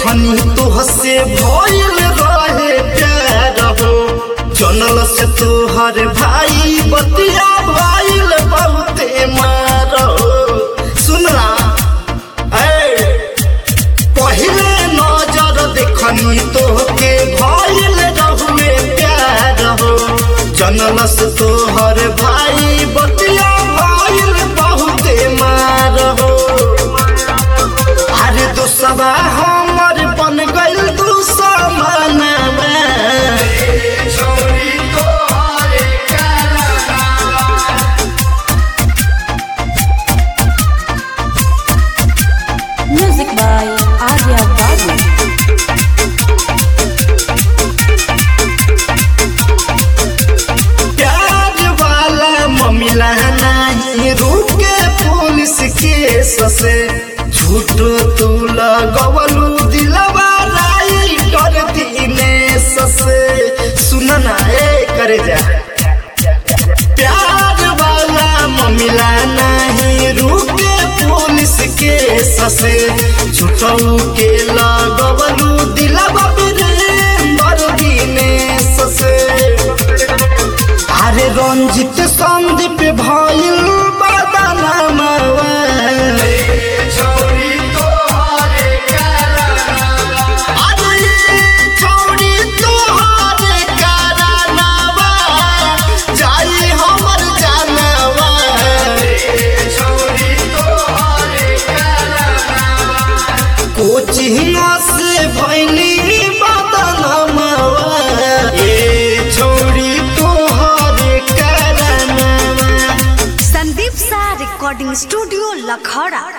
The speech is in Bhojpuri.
देखनी तोह से भइल रहे प्यार हो जनल से तोहर भाई बतिया भइल बहुते मार हो सुनला ए पहिले नजर देखनी तोहके भइल रहुए प्यार हो जनलस तोहर भाई बतिया भइल बहुते मार हो अरे दोस्तवा हमर बन गइल दुश्मनवा Music by Arya Babu. प्यार वाला ममिला नहीं रुके पुलिस केस से झूठो तू लगवलू दिलवा राई कर दिनेश से सुन ना ए करे जा प्यार वाला ममिला नहीं रुके पुलिस केस से झूठो के लगवलू दिलवा वीरेंद्र दिनेश से अरे रंजित संदीप भइल बदनामवा अरे छोड़ी तोहरे कारनामा, जाई हमर जानवा। कोचिंग से भइली बदनामवा ए छोड़ी तोहरे कारनामा संदीप सा रिकॉर्डिंग स्टूडियो लखौड़ा